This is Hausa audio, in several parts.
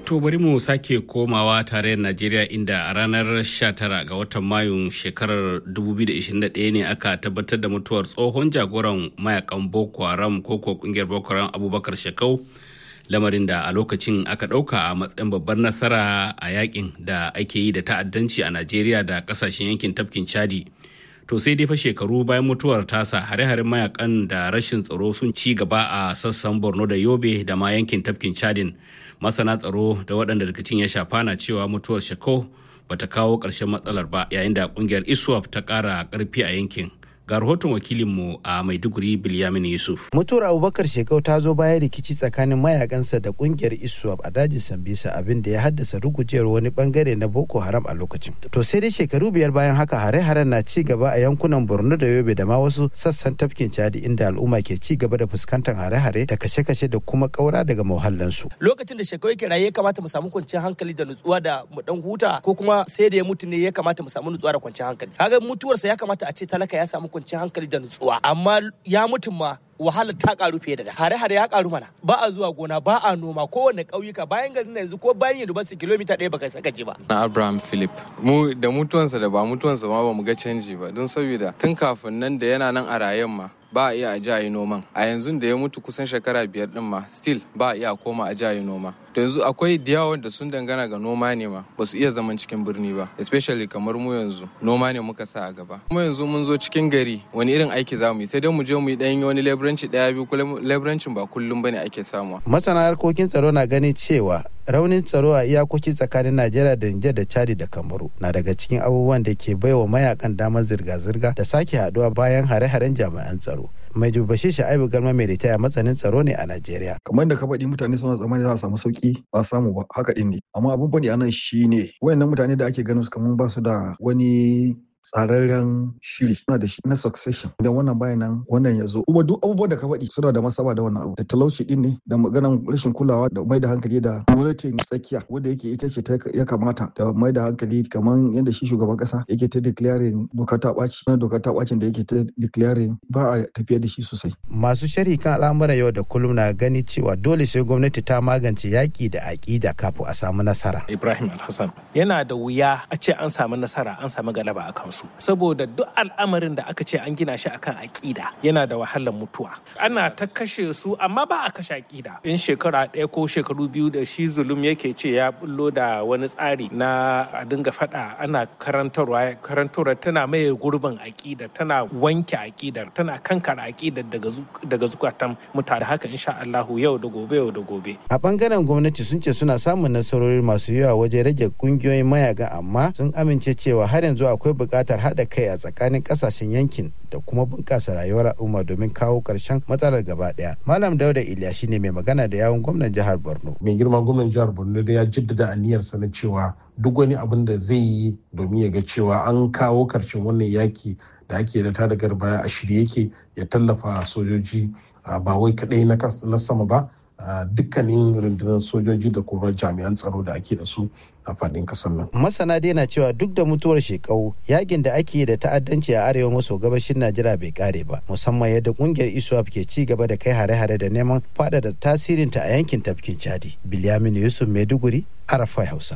To bari mu sake komawa tarayyar Najeriya inda a ranar 19 ga watan Mayun shekarar 2021 ne aka tabbatar da mutuwar tsohon jagoran mayakan Boko Haram ko ko kungiyar Boko Haram Abubakar Shekau lamarin da a lokacin aka ɗauka a matsayin babbar nasara a yakin da ake yi da ta'addanci a Najeriya da kasashen yankin tafkin Chadi. To sai dai fa shekaru bayan mutuwar tasa hare-haren mayakan da rashin tsaro sun ci gaba a sassan Borno da Yobe da ma yankin tafkin Chadin. masana tsaro da waɗanda rikicin ya shafa na cewa mutuwar shako bata kawo ƙarshen matsalar ba yayin da ƙungiyar iswap ta ƙara ƙarfi a yankin ga rahoton wakilinmu a maiduguri bilyamin yusuf mutuwar abubakar shekau ta zo bayan rikici tsakanin mayakansa da kungiyar iswap a dajin sambisa abin da ya haddasa rugujewar wani bangare na boko haram a lokacin to sai dai shekaru biyar bayan haka hare-haren na ci gaba a yankunan borno da yobe da ma wasu sassan tafkin chadi inda al'umma ke ci gaba da fuskantar hare-hare da kashe-kashe da kuma kaura daga muhallansu lokacin da shekau yake raye ya kamata mu samu kwanciyar hankali da nutsuwa da mu dan huta ko kuma sai da ya mutu ne ya kamata mu samu nutsuwa da kwanciyar hankali kaga mutuwarsa ya kamata a ce talaka ya samu kwanciyar hankali da nutsuwa amma ya mutum ma wahalar ta karu fiye da da hare-hare ya karu mana ba a zuwa gona ba a noma kowane ƙauyuka bayan garin yanzu ko bayan university kilomita ɗaya baka saka ji ba na abraham philip mu da mutuwansa da ba mutuwansa ma ba mu ga canji ba don saboda tun kafin nan da yana nan a rayen ma ba a iya a jayi noman a yanzu da ya mutu kusan shekara biyar din ma still ba a iya koma a jayi noma to yanzu akwai da yawa da sun dangana ga noma ne ma ba su iya zaman cikin birni ba especially kamar mu yanzu noma ne muka sa a gaba kuma yanzu mun zo cikin gari wani irin aiki za mu yi sai dai mu je mu yi dan wani leburanci daya biyu kuma leburancin ba kullum bane ake samuwa masana harkokin tsaro na ganin cewa raunin tsaro a iyakoki tsakanin najeriya da nijar da chadi da kamaru na daga cikin abubuwan da ke baiwa mayakan damar zirga-zirga da sake haduwa bayan hare-haren jami'an tsaro mai dubashi sha'ibu galma mai ritaya matsanin tsaro ne a najeriya kamar da ka faɗi mutane suna tsammani za a samu sauki ba samu ba haka ɗin ne amma abin faɗi anan shine wayannan mutane da ake ganin su kamar ba su da wani tsararren shiri suna da shi na succession idan wannan bayan nan wannan ya zo kuma duk abubuwan da ka faɗi suna da masaba da wannan abu da talauci din ne da maganan rashin kulawa da mai da hankali da gwamnatin tsakiya wanda yake ita ce ya kamata da mai da hankali kamar yadda shi shugaban kasa yake ta declaring doka ta ɓaci na doka ta ɓacin da yake ta declaring ba a tafiya da shi sosai masu sharhi kan al'amuran yau da kullum na gani cewa dole sai gwamnati ta magance yaƙi da aƙida kafin a samu nasara ibrahim alhassan yana da wuya a ce an samu nasara an samu galaba a kansu saboda duk al'amarin da aka ce an gina shi akan aƙida yana da wahalar mutuwa ana ta kashe su amma ba a kashe aƙida in shekara ɗaya ko shekaru biyu da shi zulum yake ce ya bullo da wani tsari na a dinga faɗa ana karantarwa karantarwa tana maye gurbin aƙida tana wanke aƙidar tana kankara aƙidar daga zukatan mutane haka insha Allahu yau da gobe yau da gobe a bangaren gwamnati sun ce suna samun nasarori masu yawa wajen rage kungiyoyin mayaga amma sun amince cewa har yanzu akwai buƙatar haɗa kai a tsakanin ƙasashen yankin da kuma bunƙasa rayuwar al'umma domin kawo ƙarshen matsalar gaba ɗaya. Malam Dauda Iliya shine mai magana da yawun gwamnan jihar Borno. Mai girma gwamnan jihar Borno da ya jaddada aniyarsa na cewa duk wani abin da zai yi domin ya ga cewa an kawo ƙarshen wannan yaki da ake da ta da baya a shirye yake ya tallafa sojoji ba wai kaɗai na sama ba dukkanin rundunar sojoji da kuma jami'an tsaro da ake da su a faɗin ƙasar nan. Masana dai na cewa duk da mutuwar shekau yakin da ake da ta'addanci a arewa maso gabashin Najeriya bai kare ba musamman yadda kungiyar ISWAP ke ci gaba da kai hare-hare da neman faɗaɗa tasirinta a yankin tafkin Chadi. Bilyamin Yusuf Maiduguri, Arafai Hausa.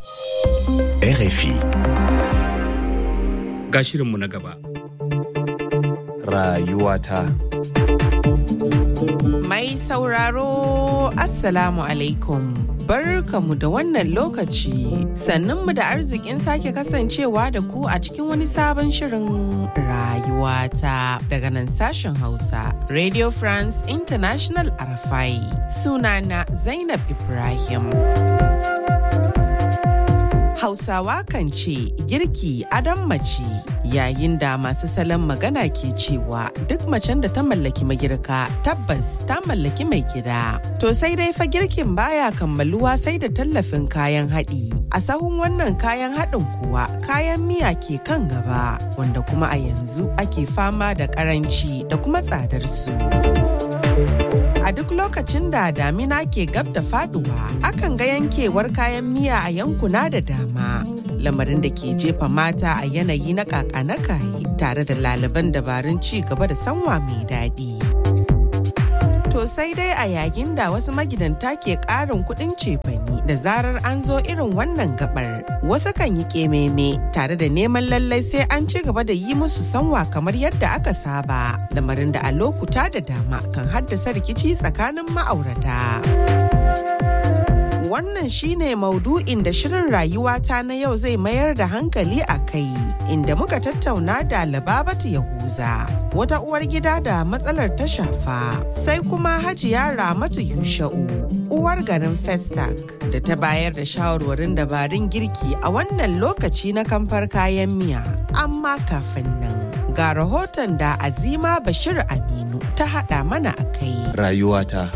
RFI. Ga shirinmu na gaba. Rayuwata. Mai sauraro Assalamu alaikum. Barkamu da wannan lokaci sannunmu da arzikin sake kasancewa da ku a cikin wani sabon shirin rayuwata daga nan sashen Hausa Radio France International Arafai sunana Zainab Ibrahim. Hausawa kan ce girki adon mace yayin da masu salon magana ke cewa duk macen da ta mallaki magirka tabbas ta mallaki mai gida. To sai dai fa girkin baya kammaluwa sai da tallafin kayan haɗi. A sahun wannan kayan haɗin kuwa kayan miya ke kan gaba wanda kuma a yanzu ake fama da ƙaranci da kuma tsadar su. A duk lokacin da damina ke gab da faduwa, akan ga yankewar kayan miya a yankuna da dama. Lamarin da ke jefa mata a yanayi na kaka na kayi tare da laliban dabarun ci gaba da sanwa mai daɗi. To sai dai a yayin da wasu magidanta ke ƙarin kuɗin cefani da zarar an zo irin wannan gabar. Wasu kan yi ƙememe tare da neman lallai sai an ci gaba da yi musu sanwa kamar yadda aka saba. Lamarin da a lokuta da dama kan haddasa rikici tsakanin ma'aurata. Wannan shine maudu'in da shirin rayuwata na yau zai mayar da hankali a kai, inda muka tattauna da Lababatu Yahuza, wata uwar gida da matsalar ta shafa, sai kuma Hajiya Ramatu Yusha'u, uwar garin Festac, da ta bayar da shawarwarin dabarun girki a wannan lokaci na kamfar kayan miya. Amma kafin nan, ga rahoton da Azima Bashir Aminu ta haɗa mana a kai. Rayuwata.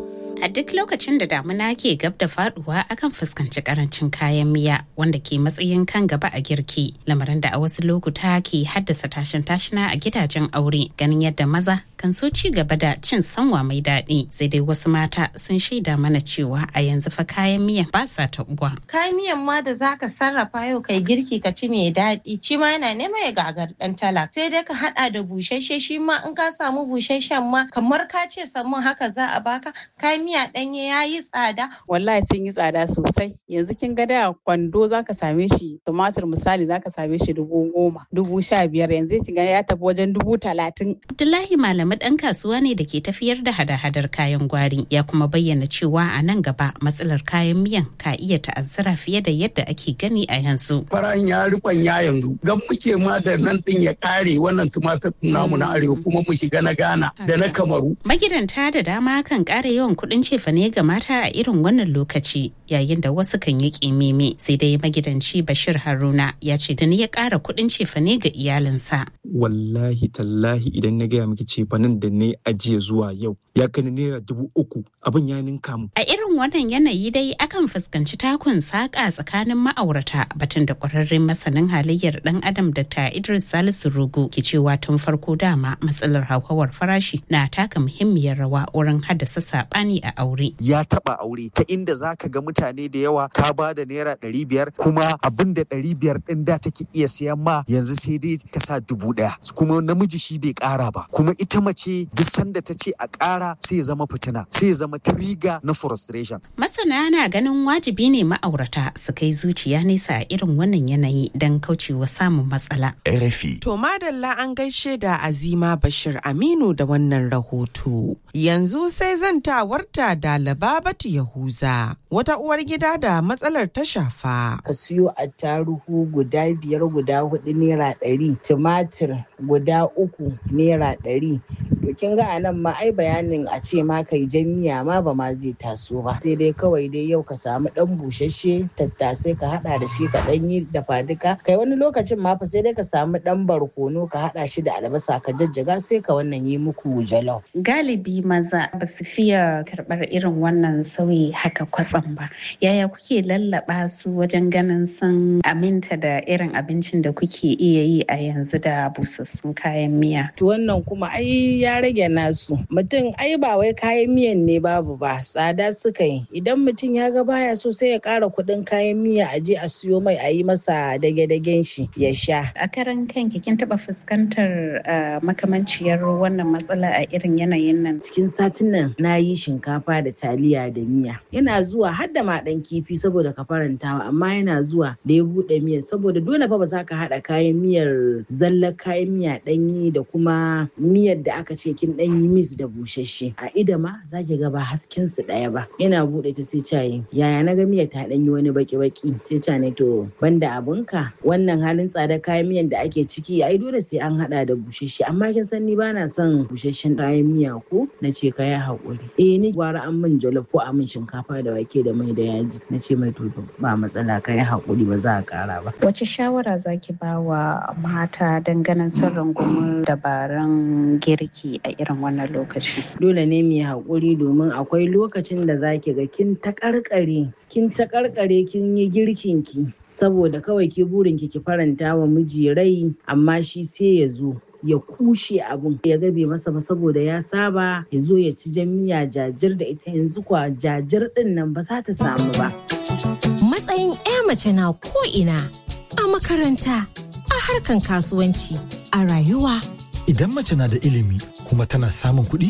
A duk lokacin da damuna ke gab da faduwa akan fuskanci karancin kayan miya wanda ke matsayin kan gaba a girki lamarin da a wasu lokuta ke haddasa tashin tashina a gidajen aure ganin yadda maza kan so ci gaba da cin sanwa mai daɗi sai dai wasu mata sun shaida mana cewa a yanzu fa kayan miyan ba sa taɓuwa. Kayan miyan ma da zaka sarrafa yau kai girki ka ci mai daɗi shi ma yana nema ya gagar ɗan talak sai dai ka haɗa da busasshe shi ma in ka samu busasshen ma kamar ka ce samun haka za a baka kayan miya ɗanye ya yi tsada. Wallahi sun yi tsada sosai. Yanzu kin ga da kwando za ka same shi tumatir misali za ka same shi dubu goma, dubu sha biyar yanzu kin ga ya tafi wajen dubu talatin. Abdullahi Malami ɗan kasuwa ne da ke tafiyar da hada-hadar kayan gwari ya kuma bayyana cewa a nan gaba matsalar kayan miyan ka iya ta'azzara fiye da yadda ake gani a yanzu. Farahin ya rikon ya yanzu gan muke ma da nan ɗin ya ƙare wannan tumatir namu na arewa kuma mu shiga na Ghana da na Kamaru. Magidanta da dama kan ƙara yawan kuɗin cefane ga mata a irin wannan lokaci yayin da wasu kan yi kimimi sai dai magidanci bashir haruna ya ce da ni ya ƙara kuɗin cefane ga iyalinsa wallahi tallahi idan na gaya miki cefanen da na ajiye zuwa yau ya kai naira dubu uku abin ya ninka mu a irin wannan yanayi dai akan fuskanci takun saƙa tsakanin ma'aurata batun da ƙwararren masanin halayyar ɗan adam dr idris salisu rugu ke cewa tun farko dama matsalar hauhawar farashi na taka muhimmiyar rawa wurin haddasa saɓani a aure ya taba aure ta inda za ka ga mutane da yawa ka ba da naira ɗari biyar kuma abin da ɗari biyar ɗin da take iya siyan ma yanzu sai dai ka sa dubu ɗaya kuma namiji shi bai ƙara ba kuma ita mace duk sanda ta ce a ƙara sai ya zama fitina sai ya zama triga na frustration. Masana na ganin wajibi ne ma'aurata su kai zuciya nesa a irin wannan yanayi don kaucewa samun matsala. RFI. To madalla an gaishe da Azima Bashir Aminu da wannan rahoto. Yanzu sai zantawarta da Lababatu Yahuza, wata uwar gida da matsalar ta shafa. Ka siyo attaruhu guda biyar guda hudu naira ɗari, tumatir guda uku naira ɗari. To kin ga anan ma ai bayanin a ce ma kai jan miya ma ba ma zai taso ba. Sai dai kawai dai yau ka samu ɗan busasshe tattasai ka haɗa da shi ka ɗan yi dafa duka. Kai wani lokacin ma fa sai dai ka samu ɗan barkono ka haɗa shi da albasa ka jajjaga sai ka wannan yi muku jalof. Galibi maza ba su fiye karɓar irin wannan sauyi haka kwatsam ba. Yaya kuke lallaba su wajen ganin sun aminta da irin abincin da kuke iya yi a yanzu da busassun kayan miya? To wannan kuma ai ya rage nasu. Mutum ai ba wai kayan miyan ne babu ba tsada suka yi. Idan mutum ya ga baya so sai ya ƙara kuɗin kayan miya a je a siyo mai a yi masa dage-dagen shi ya sha. A karan kanki kin taɓa fuskantar makamanciyar wannan matsala a irin yanayin nan? Cikin satin nan na yi shinkafa da taliya da miya. Yana zuwa har da ma ɗan kifi saboda ka farantawa amma yana zuwa da ya buɗe miyar saboda dole fa ba za ka haɗa kayan miyar zallar kayan miya ɗanyi da kuma miyar da aka ce kin ɗanyi mis da busasshe. A ida ma za ki ga ba hasken su ɗaya ba. Yana buɗe ta sai cayi yaya na ga miyar ta ɗanyi wani baki-baki sai ca ne to banda abunka wannan halin tsada kayan miyan da ake ciki ai dole sai an haɗa da busasshe amma kin san ni bana son busasshen kayan miya ko na ce ka yi haƙuri. Eh ni gwara an min jollof ko a min shinkafa da wake da mai da yaji na ce mai to ba matsala ka yi haƙuri ba za a ƙara ba. Wace shawara zaki ba wa mata don ganin sun rungumi dabarun girki a irin wannan lokaci? Dole ne mu yi haƙuri domin akwai lokacin da zaki ga kin taƙarƙare kin taƙarƙare kin yi girkin ki saboda kawai ki burin ki ki faranta wa miji rai amma shi sai ya zo ya kushe abun ya gabe masa ba saboda ya saba ya zo ya ci jan miya jajir da ita yanzu kwa jajir din nan ba za ta samu ba. Matsayin 'ya mace na ko'ina a makaranta, a harkan kasuwanci, a rayuwa. Idan mace na da ilimi kuma tana samun kuɗi,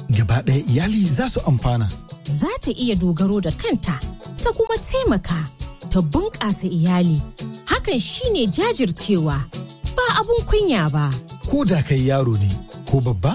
gaba ɗaya iyali za su amfana. Za ta iya dogaro da kanta, ta kuma taimaka, ta bunƙasa iyali. Hakan shine jajircewa, ba abun kunya ba. Ko da kai yaro ne, ko babba,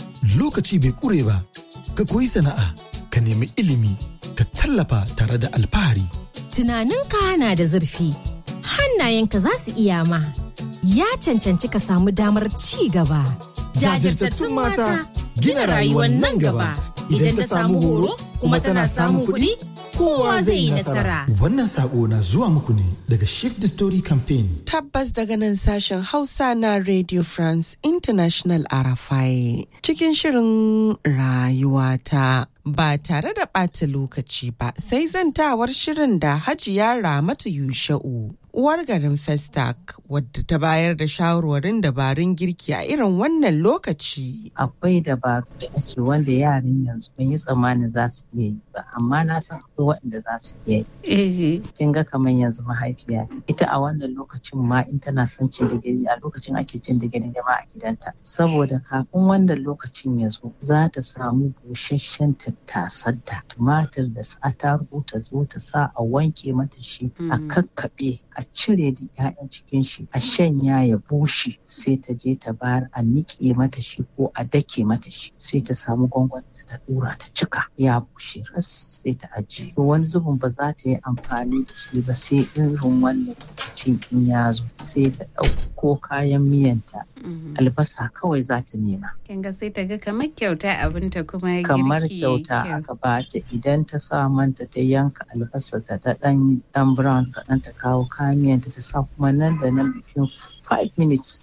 lokaci bai ƙure ba, ka koyi sana'a, ka nemi ilimi, ka tallafa tare da alfahari. Tunaninka na da zurfi, hannayenka za su iya ma. Ya cancanci ka samu damar ci gaba. Jajirtattun mata gina rayuwar nan gaba. Idan ta samu horo kuma tana samun kuɗi, kowa zai yi nasara. Wannan sako na zuwa muku ne daga Shift the Story Campaign. Tabbas daga nan sashen Hausa na Radio France International Arafai cikin shirin rayuwata. Ba tare da ɓata lokaci ba sai zantawar shirin da Hajiya Ramatu Yusha'u. Uwar garin Festac wadda ta bayar da shawarwarin dabarun girki a irin wannan lokaci. Akwai dabaru da ake wanda yaran yanzu ban yi tsammanin za su iya yi ba, amma na san akwai waɗanda za su iya yi. Kin ga kamar yanzu mahaifiya ita a wannan lokacin ma in tana son cin digiri a lokacin ake cin digiri ma a gidanta. Saboda kafin wannan lokacin ya zo za ta samu busasshen tattasar da tumatir da attarugu ta zo ta sa a wanke mata shi a kakkaɓe a cire da 'ya'yan cikin shi a shanya ya bushe sai ta je ta bayar a niƙe mata shi ko a dake mata shi sai ta samu gwangwani ta dura ta cika ya bushe ras sai ta ajiye to wani zubin ba za ta yi amfani da shi ba sai irin wannan lokacin in ya zo sai ta ɗauko kayan miyanta albasa kawai za ta nema Kinga sai ta ga kamar kyauta abinta kuma kamar girki kyauta kyau. aka ba ta idan ta sa manta ta yanka albasa ta ta dan dan brown kaɗan ta kawo kayan miyanta ta sa kuma nan da nan bikin 5 minutes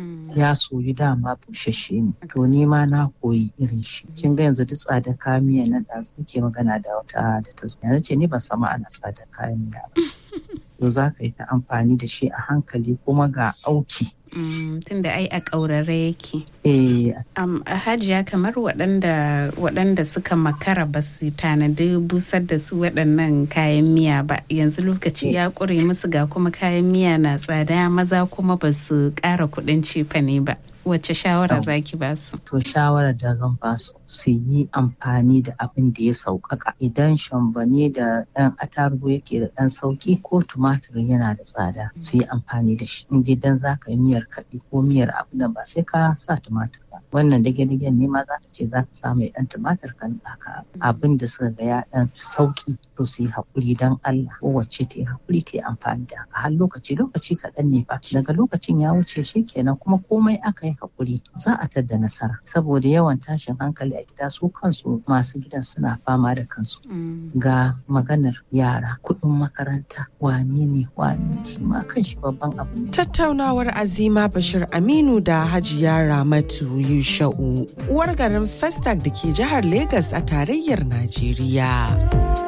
ya soyu dama bushashe ne to ni ma na koyi irin shi kin ga yanzu duk tsada kayan miya nan da muke magana da wata da ta zo yanzu ce ni ban sama ana tsada kayan miya ba to za ka yi ta amfani da shi a hankali kuma ga auki Mm, tunda ai a ƙaurare yake. eh Um, hajiya kamar waɗanda waɗanda suka makara ba su tanadi busar da su waɗannan kayan miya ba yanzu lokaci ya ƙure musu ga kuma kayan miya na tsada maza kuma ba su ƙara kuɗin cefane ba wacce shawara zaki ba su to shawarar da zan ba su su yi amfani da abin da ya sauƙaƙa idan shambane da ɗan atarugu yake da ɗan sauƙi ko tumatir yana da tsada su yi amfani da shi in dan za ka yi miyar kaɗi ko miyar abu nan ba sai ka sa tumatir ba wannan dage-dagen ne ma za ka ce za ka sa mai ɗan tumatir kan ɗaka abin da suka ga ya ɗan sauƙi to su yi haƙuri don Allah kowace ta yi haƙuri ta yi amfani da haka har lokaci lokaci kaɗan ne fa daga lokacin ya wuce shi kenan kuma komai aka yi haƙuri za a tadda nasara saboda yawan tashin hankali a gida su kansu masu gidan suna fama da kansu ga maganar yara kuɗin makaranta wane ne wane ne shi ma kan shi babban abu ne Tattaunawar Azima Bashir Aminu da Hajiya Ramatu Yusha'u, uwar garin Festac da ke jihar Legas a tarayyar Najeriya.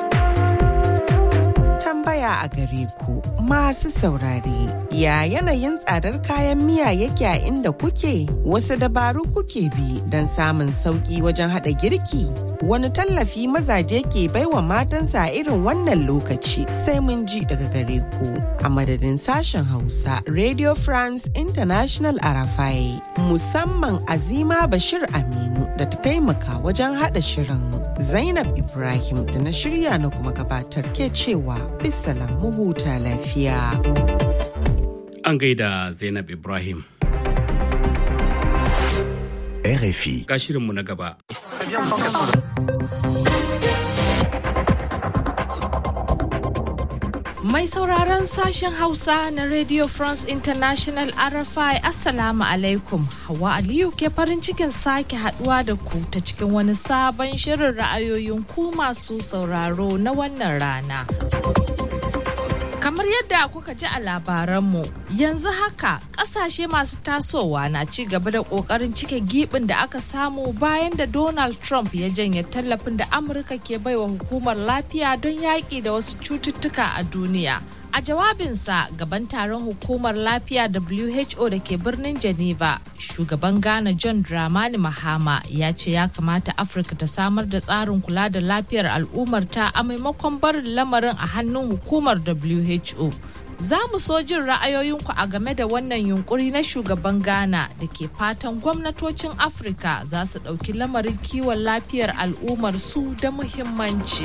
Tambaya a gare ku masu saurare, ya yanayin tsadar kayan miya yake a inda kuke? Wasu dabaru kuke bi don samun sauƙi wajen haɗa girki? Wani tallafi mazaje ke baiwa matansa a irin wannan lokaci sai mun ji daga gare ku. A madadin sashen Hausa, Radio France International Arafai, musamman Azima Bashir Aminu da ta taimaka wajen haɗa shirin. Zainab Ibrahim da na shirya na kuma gabatar ke cewa bisalam mu huta lafiya. An gaida Zainab Ibrahim. RFI. Ga shirinmu na gaba. Mai sauraron sashen Hausa na Radio France International RFI Assalamu alaikum. Hawa Aliyu ke farin cikin sake haduwa da ku ta cikin wani sabon shirin ra'ayoyin ku masu sauraro na wannan rana. Kamar yadda kuka ji a labaranmu, yanzu haka kasashe masu tasowa na ci gaba da kokarin cike gibin da aka samu bayan da Donald Trump ya janye tallafin da Amurka ke baiwa hukumar lafiya don yaƙi da wasu cututtuka a duniya. A jawabinsa gaban taron hukumar lafiya WHO da ke birnin Geneva, shugaban Ghana John Dramani Mahama ya ce ya kamata Afirka ta samar da tsarin kula da lafiyar al'ummarta a maimakon barin lamarin a hannun hukumar WHO. Za mu so jin ra'ayoyinku a game da wannan yunkuri na shugaban Ghana da ke fatan gwamnatocin Afirka za su ɗauki lamarin kiwon lafiyar al'ummar su da muhimmanci.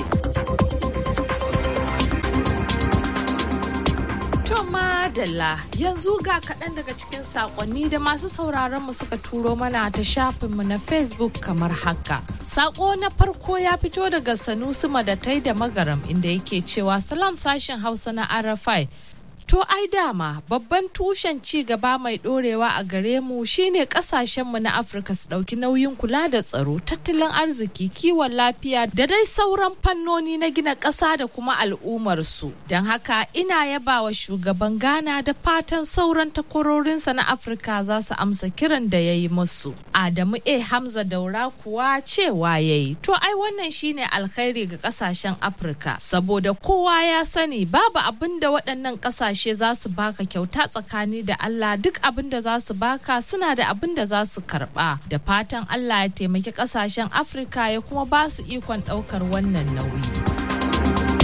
To madalla yanzu ga kaɗan daga cikin saƙonni da masu sauraron mu suka turo mana ta shafinmu na Facebook kamar haka. Saƙo na farko ya fito daga Sanusi Madatai da Magaram inda yake cewa salam sashen Hausa na Arafai. To ai dama babban tushen ci gaba mai dorewa a gare mu shine kasashenmu na Afirka su ɗauki nauyin kula da tsaro, tattalin arziki, kiwon lafiya da dai sauran fannoni na gina ƙasa da kuma al'ummarsu. Don haka ina yaba wa shugaban Ghana da fatan sauran takwarorinsa na Afirka za su amsa kiran da ya yi musu. Adamu A. Hamza Daura kuwa cewa ya yi. To ai wannan shine alkhairi ga ƙasashen Afirka saboda kowa ya sani babu abin da waɗannan ƙasashe kasashe za su baka kyauta tsakani da Allah duk abin da za su baka suna da abin da za su karba da fatan Allah ya taimaki kasashen Afirka ya kuma ba su ikon daukar wannan nauyi.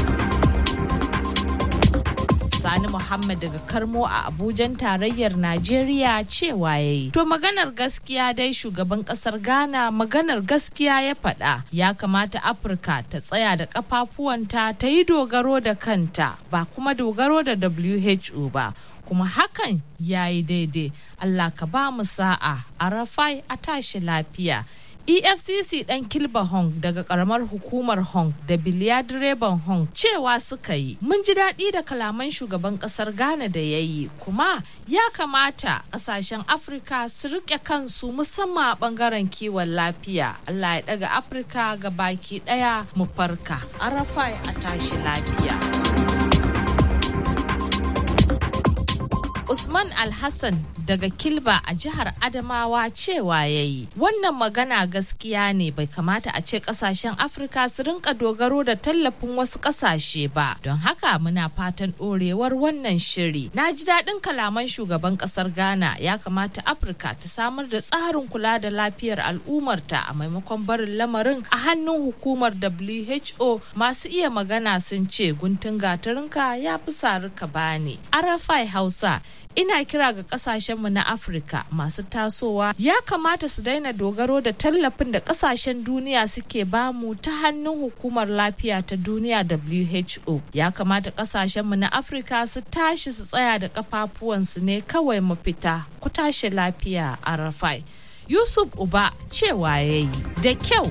Sani Muhammad daga Karmo a Abujan tarayyar Najeriya cewa ya yi. To maganar gaskiya dai shugaban kasar Ghana maganar gaskiya ya faɗa ya kamata Afirka ta tsaya da kafafuwanta ta yi dogaro da kanta ba kuma dogaro da WHO ba. kuma hakan ya yi daidai Allah ka ba mu sa'a a rafai a tashi lafiya efcc dan kilba hong daga karamar hukumar hong da biliya direban hong cewa suka yi mun ji daɗi da kalaman shugaban ƙasar ghana da ya yi kuma ya kamata ƙasashen afirka su riƙe kansu musamman a ɓangaren kiwon lafiya allah ya ɗaga afirka ga baki ɗaya mu farka arafai a tashi lafiya Usman Alhassan daga Kilba a jihar Adamawa cewa ya yi. Wannan magana gaskiya ne bai kamata a ce kasashen Afirka su rinka dogaro da tallafin wasu kasashe ba. Don haka muna fatan ɗorewar wannan shiri. Na ji daɗin kalaman shugaban ƙasar Ghana ya kamata Afirka ta samar da tsarin kula da lafiyar al'ummarta a maimakon barin lamarin a hannun hukumar WHO masu iya magana sun ce guntun gatarinka ya fi sarika bani. Arafai Hausa ina kira ga kasashenmu na afirka masu tasowa ya kamata su daina dogaro da tallafin da kasashen duniya suke bamu ta hannun hukumar lafiya ta duniya who ya kamata kasashenmu na afirka su tashi su tsaya da kafafuwansu ne kawai mafita ku tashi lafiya a rafai yusuf uba cewa ya yi da kyau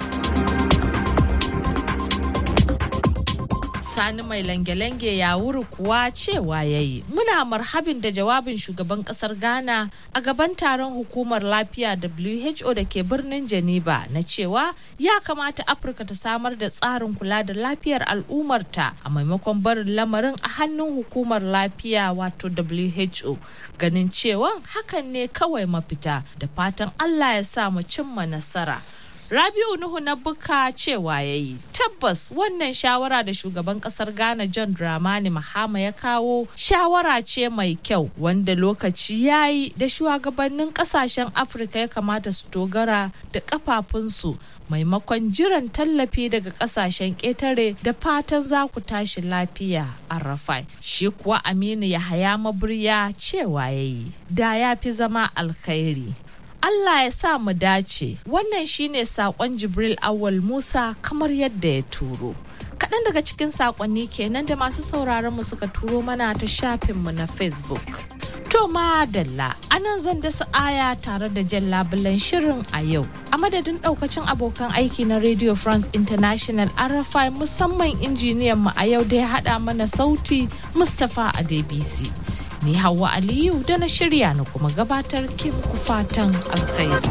sani mai lange-lange ya wuri kuwa cewa ya yi muna marhabin da jawabin shugaban kasar ghana a gaban taron hukumar lafiya who da ke birnin geneva na cewa ya kamata afirka ta samar da tsarin kula da lafiyar al'ummarta a maimakon barin lamarin a hannun hukumar lafiya wato who ganin cewa hakan ne kawai mafita da fatan allah ya sa mu cimma nasara Rabiu Nuhu na buka cewa ya yi tabbas wannan shawara da shugaban kasar Ghana John Dramani Mahama ya kawo shawara ce mai kyau wanda lokaci ya yi da shugabannin kasashen Afirka ya kamata su dogara da kafafunsu maimakon jiran tallafi daga kasashen ƙetare da fatan za ku tashi lafiya a rafai. Shi kuwa Aminu Yahaya Maburya cewa ya yi da ya fi zama alkhairi. Allah ya sa mu dace wannan shine sakon Jibril Awal Musa kamar yadda ya turo. Kaɗan daga cikin sakonni kenan da masu sauraron mu suka turo mana ta shafinmu na Facebook. To madalla anan zan dasa aya tare da jan labulan shirin a yau. A madadin ɗaukacin abokan aiki na Radio France International RFI musamman injiniyan mu a yau da ya haɗa mana sauti Mustapha Adebisi. ni Hauwa Aliyu da na shirya na kuma gabatar ke muku fatan alkhairi.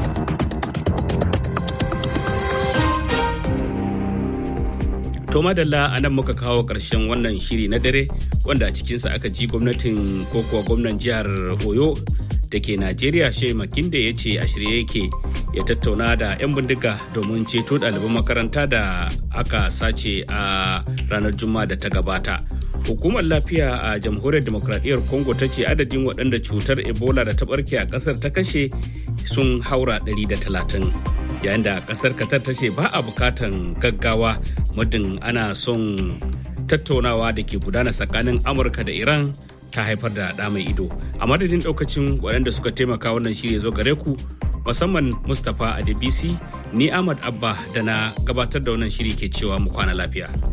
To madalla a nan muka kawo ƙarshen wannan shiri na dare wanda a cikinsa aka ji gwamnatin ko kuwa gwamnan jihar Oyo da ke Najeriya Shea Makinde ya ce a shirye yake ya tattauna da 'yan bindiga domin ceto ɗaliban makaranta da aka sace a ranar Juma'a da ta gabata. Hukumar lafiya a jamhuriyar demokradiyyar Congo ta ce adadin waɗanda cutar Ebola da ta ɓarke a ƙasar ta kashe sun haura 130. Yayin da ƙasar Qatar ta ce ba a bukatan gaggawa muddin ana son tattaunawa da ke gudana tsakanin Amurka da Iran ta haifar da ɗa mai ido a madadin ɗaukacin waɗanda suka taimaka wannan shirya zo gare ku musamman mustapha adebisi ni ahmad abba da na gabatar da wannan shiri ke cewa mu kwana lafiya